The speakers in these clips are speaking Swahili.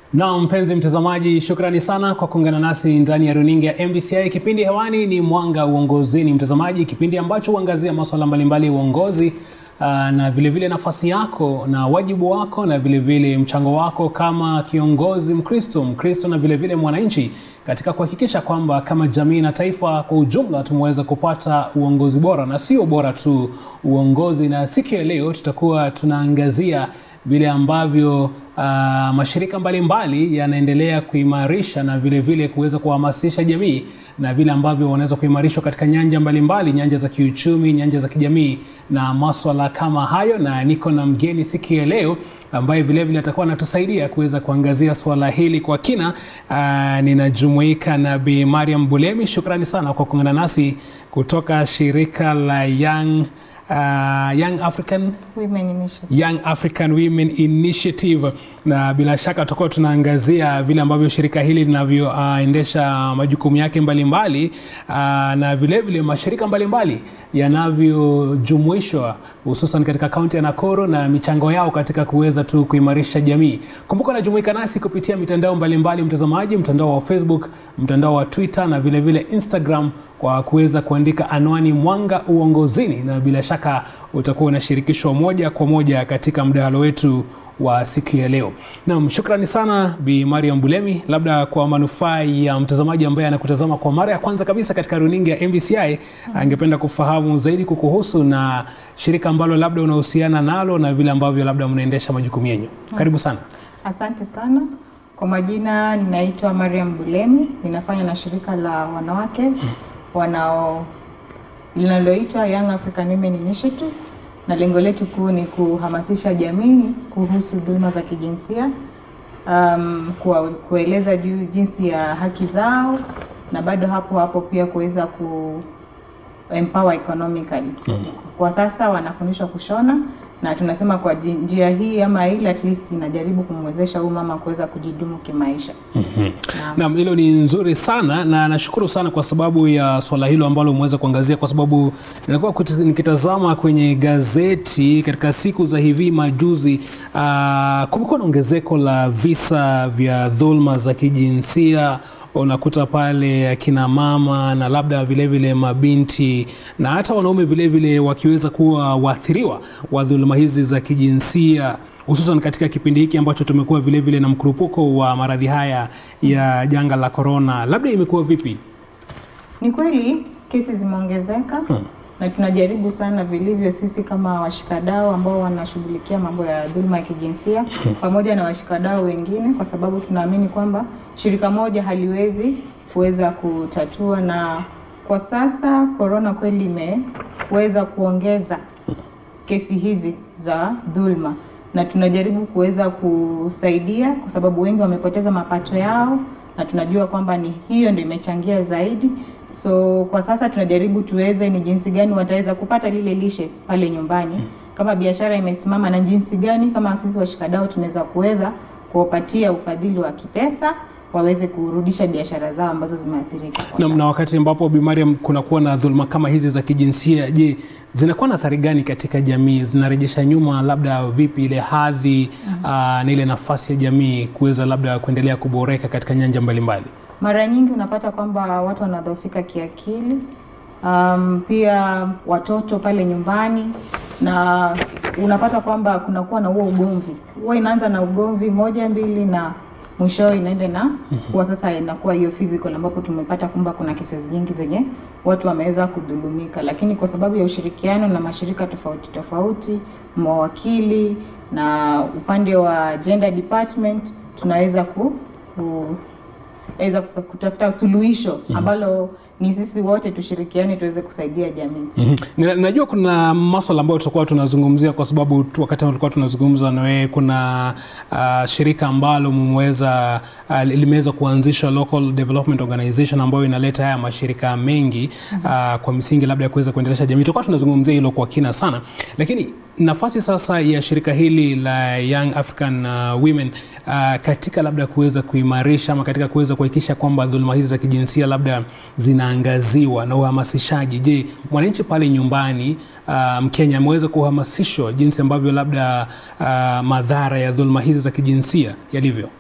Na mpenzi mtazamaji, shukrani sana kwa kuungana nasi ndani ya runinga ya MBCI. Kipindi hewani ni Mwanga Uongozini, mtazamaji, kipindi ambacho huangazia masuala mbalimbali ya uongozi uh, na vilevile vile nafasi yako na wajibu wako na vilevile vile mchango wako kama kiongozi Mkristo, Mkristo na vilevile mwananchi katika kuhakikisha kwamba kama jamii na taifa kwa ujumla tumeweza kupata uongozi bora, na sio bora tu uongozi. Na siku ya leo tutakuwa tunaangazia vile ambavyo uh, mashirika mbalimbali yanaendelea kuimarisha na vile vile kuweza kuhamasisha jamii na vile ambavyo wanaweza kuimarishwa katika nyanja mbalimbali, nyanja za kiuchumi, nyanja za kijamii na maswala kama hayo, na niko na mgeni siku ya leo ambaye vile vile atakuwa anatusaidia kuweza kuangazia swala hili kwa kina. Uh, ninajumuika na Bi Mariam Bulemi. Shukrani sana kwa kuungana nasi kutoka shirika la Young uh, Young African Women Initiative. Young African Women Initiative, na bila shaka tutakuwa tunaangazia vile ambavyo shirika hili linavyoendesha uh, majukumu yake mbalimbali mbali, uh, na vilevile vile mashirika mbalimbali yanavyojumuishwa hususan katika kaunti ya Nakuru na michango yao katika kuweza tu kuimarisha jamii. Kumbuka unajumuika nasi kupitia mitandao mbalimbali, mtazamaji, mtandao wa Facebook, mtandao wa Twitter na vilevile vile Instagram kwa kuweza kuandika anwani Mwanga Uongozini, na bila shaka utakuwa unashirikishwa moja kwa moja katika mdahalo wetu wa siku ya leo. Naam, shukrani sana Bi Mariam Bulemi. Labda kwa manufaa ya mtazamaji ambaye anakutazama kwa mara ya kwanza kabisa katika runinga ya MBCI, angependa kufahamu zaidi kukuhusu na shirika ambalo labda unahusiana nalo na vile ambavyo labda mnaendesha majukumu yenu. Karibu sana. Asante sana. Kwa majina ninaitwa Mariam Bulemi, ninafanya na shirika la wanawake wanao linaloitwa Young African Women Initiative, na lengo letu kuu ni kuhamasisha jamii kuhusu dhuluma za kijinsia, um, kuwa, kueleza juu jinsi ya haki zao na bado hapo hapo pia kuweza ku empower economically. Kwa sasa wanafundishwa kushona na tunasema kwa njia hii ama ile at least inajaribu kumwezesha huyu mama kuweza kujidumu kimaisha. Mm-hmm. Naam, hilo ni nzuri sana na nashukuru sana kwa sababu ya swala hilo ambalo umeweza kuangazia, kwa sababu nilikuwa nikitazama kwenye gazeti katika siku za hivi majuzi, uh, kumekuwa na ongezeko la visa vya dhulma za kijinsia unakuta pale akina mama na labda vilevile vile mabinti na hata wanaume vilevile wakiweza kuwa waathiriwa wa dhuluma hizi za kijinsia hususan katika kipindi hiki ambacho tumekuwa vilevile na mkurupuko wa maradhi haya ya janga la korona. Labda imekuwa vipi? Ni kweli kesi zimeongezeka hmm. na tunajaribu sana vilivyo sisi kama washikadau ambao wanashughulikia mambo ya dhuluma ya kijinsia hmm. pamoja na washikadau wengine, kwa sababu tunaamini kwamba shirika moja haliwezi kuweza kutatua, na kwa sasa korona kweli imeweza kuongeza kesi hizi za dhuluma, na tunajaribu kuweza kusaidia kwa sababu wengi wamepoteza mapato yao, na tunajua kwamba ni hiyo ndio imechangia zaidi. So kwa sasa tunajaribu tuweze ni jinsi gani wataweza kupata lile lishe pale nyumbani, kama biashara imesimama, na jinsi gani kama sisi washikadau tunaweza kuweza kuwapatia ufadhili wa kipesa waweze kurudisha biashara zao ambazo zimeathirika. Na, na wakati ambapo Bi Mariam kunakuwa na dhuluma kama hizi za kijinsia, je, zinakuwa na athari gani katika jamii? Zinarejesha nyuma labda vipi ile hadhi mm -hmm. na ile nafasi ya jamii kuweza labda kuendelea kuboreka katika nyanja mbalimbali mbali? Mara nyingi unapata kwamba watu wanadhoofika kiakili, um, pia watoto pale nyumbani, na unapata kwamba kunakuwa na huo ugomvi, huwa inaanza na ugomvi moja mbili na mwisho inaenda na kuwa sasa inakuwa hiyo physical, ambapo tumepata kwamba kuna cases nyingi zenye watu wameweza kudhulumika, lakini kwa sababu ya ushirikiano na mashirika tofauti tofauti, mawakili na upande wa gender department tunaweza ku, ku weza kutafuta suluhisho ambalo ni sisi wote tushirikiane tuweze kusaidia jamii. mm -hmm. Najua kuna maswala ambayo tutakuwa tunazungumzia kwa sababu tu wakati tulikuwa tunazungumza na wewe, kuna uh, shirika ambalo mmeweza uh, limeweza kuanzisha local development organization ambayo inaleta haya mashirika mengi mm -hmm. uh, kwa misingi labda ya kuweza kuendelesha jamii. Tutakuwa tunazungumzia hilo kwa kina sana, lakini nafasi sasa ya shirika hili la Young African uh, Women uh, katika labda kuweza kuimarisha ama katika kuweza kuhakikisha kwamba dhuluma hizi za kijinsia labda zinaangaziwa na uhamasishaji. Je, mwananchi pale nyumbani uh, Mkenya ameweza kuhamasishwa jinsi ambavyo labda uh, madhara ya dhuluma hizi za kijinsia yalivyo?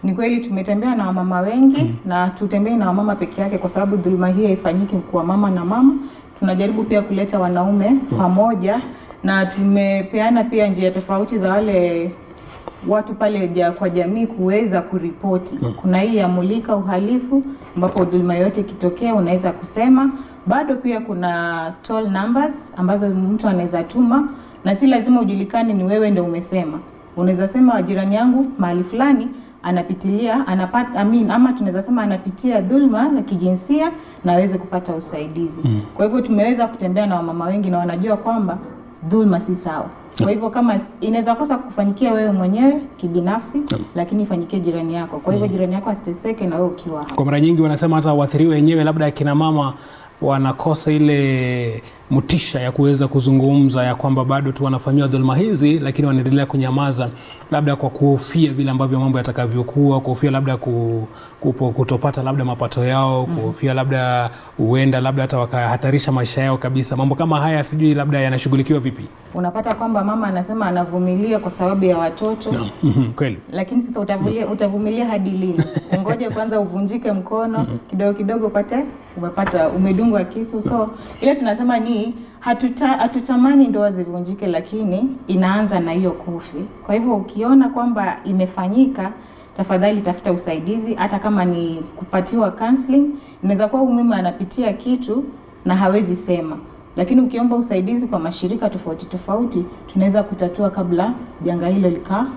Ni kweli tumetembea na wamama wengi na tutembei na wamama peke yake, kwa sababu dhuluma hii haifanyiki kwa mama na mama. Tunajaribu pia kuleta wanaume pamoja, na tumepeana pia njia tofauti za wale watu pale ja, kwa jamii kuweza kuripoti. Kuna hii ya mulika uhalifu, ambapo dhuluma yoyote ikitokea unaweza kusema. Bado pia kuna toll numbers ambazo mtu anaweza tuma, na si lazima ujulikane ni wewe ndio umesema. Unaweza sema jirani yangu mahali fulani anapitilia anapata, I mean, ama tunaweza sema anapitia dhulma ya kijinsia na aweze kupata usaidizi. Kwa hivyo tumeweza kutembea na wamama wengi na wanajua kwamba dhulma si sawa. Kwa hivyo kama inaweza kosa kufanyikia wewe mwenyewe kibinafsi, lakini ifanyikie jirani yako. Kwa hivyo jirani yako asiteseke na wewe ukiwa hapo. Kwa mara nyingi wanasema hata waathiriwa wenyewe, labda akina mama wanakosa ile motisha ya kuweza kuzungumza ya kwamba bado tu wanafanyiwa dhuluma hizi, lakini wanaendelea kunyamaza, labda kwa kuhofia vile ambavyo mambo yatakavyokuwa, kuhofia labda ku, kupo, kutopata labda mapato yao, kuhofia labda huenda labda hata wakahatarisha maisha yao kabisa. Mambo kama haya sijui labda yanashughulikiwa vipi? Unapata kwamba mama anasema anavumilia kwa sababu ya watoto Mhm, Kweli. lakini sasa utavumilia, utavumilia hadi lini? Ngoje kwanza uvunjike mkono kidogo kidogo, upate umepata umedungwa kisu. So ile tunasema ni hatuta, hatutamani ndoa zivunjike, lakini inaanza na hiyo kofi. Kwa hivyo ukiona kwamba imefanyika, tafadhali tafuta usaidizi, hata kama ni kupatiwa counseling. Inaweza kuwa huyu mume anapitia kitu na hawezi sema lakini ukiomba usaidizi kwa mashirika tofauti tofauti, tunaweza kutatua kabla janga hilo lika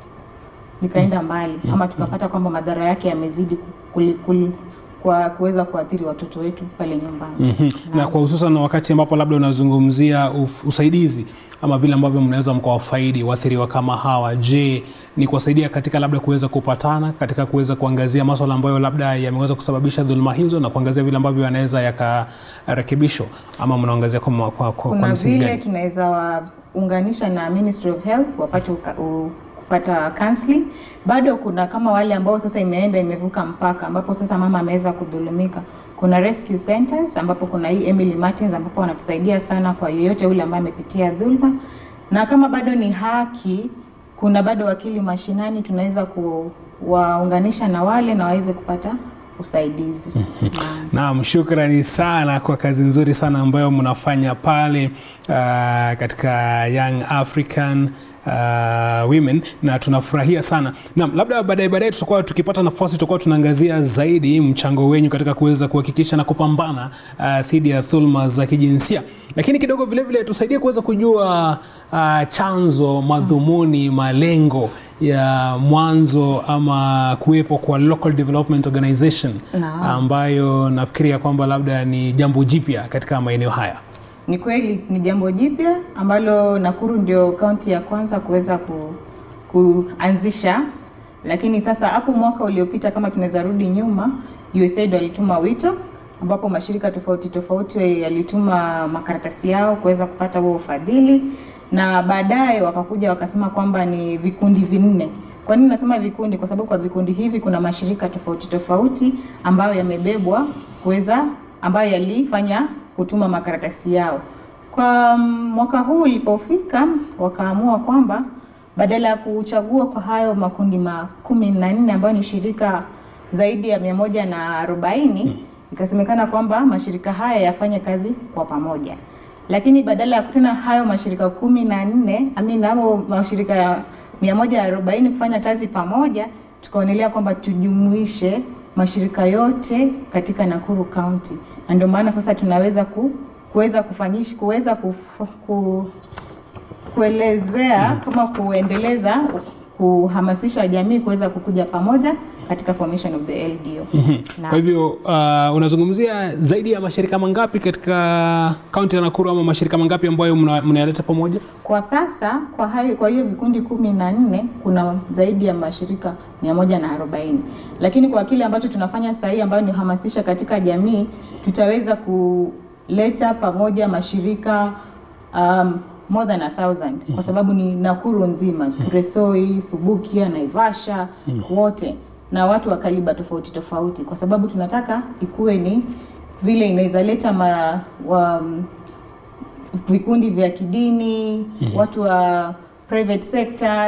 likaenda mbali ama tukapata kwamba madhara yake yamezidi kuli, kuli, kwa kuweza kuathiri watoto wetu pale nyumbani. Mhm. Na kwa hususan wakati ambapo labda unazungumzia uf- usaidizi ama vile ambavyo mnaweza mkawafaidi waathiriwa kama hawa, je, ni kuwasaidia katika labda kuweza kupatana, katika kuweza kuangazia maswala ambayo labda yameweza kusababisha dhuluma hizo na kuangazia vile ambavyo yanaweza yakarekebishwa, ama mnaangazia kwa, kwa, kwa, kwa Kuna msingi vile gani? tunaweza waunganisha na Ministry of Health wapate uka, u, kupata counseling. Bado kuna kama wale ambao sasa imeenda imevuka mpaka ambapo sasa mama ameweza kudhulumika. Kuna rescue centers ambapo kuna hii Emily Martins ambapo wanatusaidia sana kwa yeyote yule ambaye amepitia dhulma, na kama bado ni haki, kuna bado wakili mashinani, tunaweza kuwaunganisha na wale na waweze kupata usaidizi. Naam. Naam, shukrani sana kwa kazi nzuri sana ambayo mnafanya pale uh, katika Young African uh, Women na tunafurahia sana. Naam, labda baadaye baadaye tutakuwa tukipata nafasi tutakuwa tunaangazia zaidi mchango wenyu katika kuweza kuhakikisha na kupambana uh, dhidi ya dhulma za kijinsia, lakini kidogo vile vile tusaidie kuweza kujua uh, chanzo, madhumuni, malengo ya mwanzo ama kuwepo kwa Local Development Organization Naam. ambayo nafikiria kwamba labda ni jambo jipya katika maeneo haya. Ni kweli ni jambo jipya ambalo Nakuru ndio kaunti ya kwanza kuweza ku, kuanzisha, lakini sasa hapo mwaka uliopita, kama tunaweza rudi nyuma, USAID walituma wito ambapo mashirika tofauti tofauti yalituma makaratasi yao kuweza kupata huo ufadhili, na baadaye wakakuja wakasema kwamba ni vikundi vinne. Kwa nini nasema vikundi? Kwa sababu kwa vikundi hivi kuna mashirika tofauti tofauti ambayo yamebebwa kuweza ambayo yalifanya kutuma makaratasi yao. Kwa mm, mwaka huu ulipofika, wakaamua kwamba badala ya kuchagua kwa hayo makundi ma kumi na nne ambayo ni shirika zaidi ya mia moja na arobaini ikasemekana kwamba mashirika haya yafanye kazi kwa pamoja, lakini badala ya tena hayo mashirika kumi na nne amini hayo mashirika ya mia moja arobaini kufanya kazi pamoja, tukaonelea kwamba tujumuishe mashirika yote katika Nakuru County, na ndio maana sasa tunaweza ku, kuweza kufanyisha kuweza kuf, ku, kuelezea kama kuendeleza kuhamasisha jamii kuweza kukuja pamoja katika formation of the LDO. Na- Kwa hivyo uh, unazungumzia zaidi ya mashirika mangapi katika kaunti ya Nakuru ama mashirika mangapi ambayo mna- mnayaleta pamoja? Kwa sasa kwa hayo, kwa hiyo vikundi kumi na nne kuna zaidi ya mashirika mia moja na arobaini lakini kwa kile ambacho tunafanya sasa hii ambayo ni hamasisha katika jamii, tutaweza kuleta pamoja mashirika um, more than a thousand kwa sababu ni Nakuru nzima, Kuresoi, Subukia, Naivasha wote na watu wa kaliba tofauti tofauti, kwa sababu tunataka ikuwe ni vile inaweza leta ma, wa, vikundi vya kidini watu wa private sectors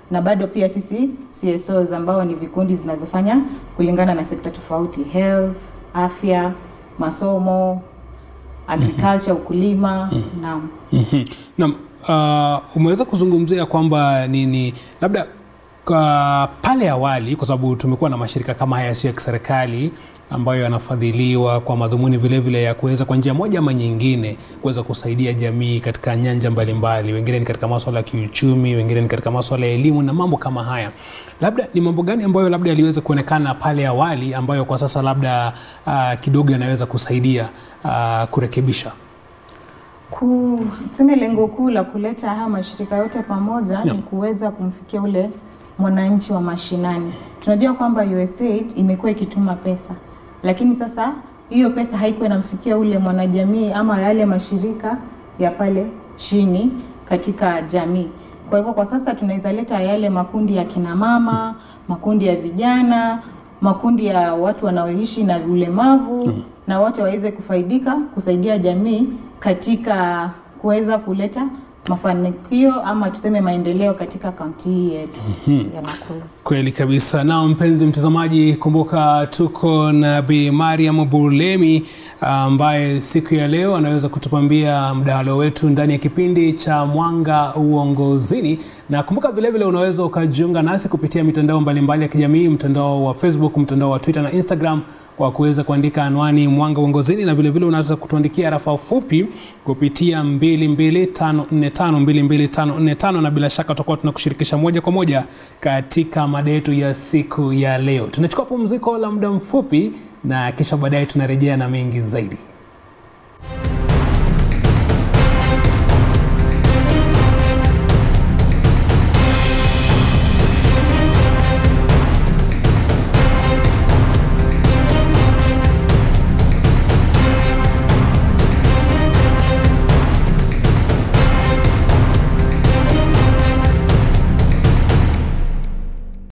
na bado pia sisi CSOs ambao ni vikundi zinazofanya kulingana na sekta tofauti, health, afya, masomo, agriculture, ukulima. Naam. Mhm. Naam, uh, umeweza kuzungumzia kwamba nini labda kwa pale awali, kwa sababu tumekuwa na mashirika kama haya yasiyo ya kiserikali ambayo yanafadhiliwa kwa madhumuni vile vile ya kuweza kwa njia moja ama nyingine kuweza kusaidia jamii katika nyanja mbalimbali. Wengine ni katika masuala ya kiuchumi, wengine ni katika masuala ya elimu na mambo kama haya. Labda ni mambo gani ambayo labda yaliweza kuonekana pale awali ambayo kwa sasa labda uh, kidogo yanaweza kusaidia uh, kurekebisha? Ku, tuseme lengo kuu la kuleta haya mashirika yote pamoja Yeah. ni kuweza kumfikia ule mwananchi wa mashinani. Tunajua kwamba USAID imekuwa ikituma pesa, lakini sasa hiyo pesa haikuwa inamfikia ule mwanajamii ama yale mashirika ya pale chini katika jamii. Kwa hivyo kwa sasa tunaweza leta yale makundi ya kina mama, makundi ya vijana, makundi ya watu wanaoishi na ulemavu na wote waweze kufaidika kusaidia jamii katika kuweza kuleta mafanikio ama tuseme maendeleo katika kaunti hii yetu ya Nakuru. Kweli kabisa. Na mpenzi mtazamaji, kumbuka tuko na Bi Mariam Burlemi ambaye siku ya leo anaweza kutupambia mdahalo wetu ndani ya kipindi cha Mwanga Uongozini, na kumbuka vilevile unaweza ukajiunga nasi kupitia mitandao mbalimbali ya kijamii, mtandao wa Facebook, mtandao wa Twitter na Instagram kwa kuweza kuandika anwani Mwanga Uongozini, na vilevile unaweza kutuandikia rafa fupi kupitia 22545 22545 na bila shaka tutakuwa tunakushirikisha moja kwa moja katika mada yetu ya siku ya leo. Tunachukua pumziko la muda mfupi na kisha baadaye tunarejea na mengi zaidi.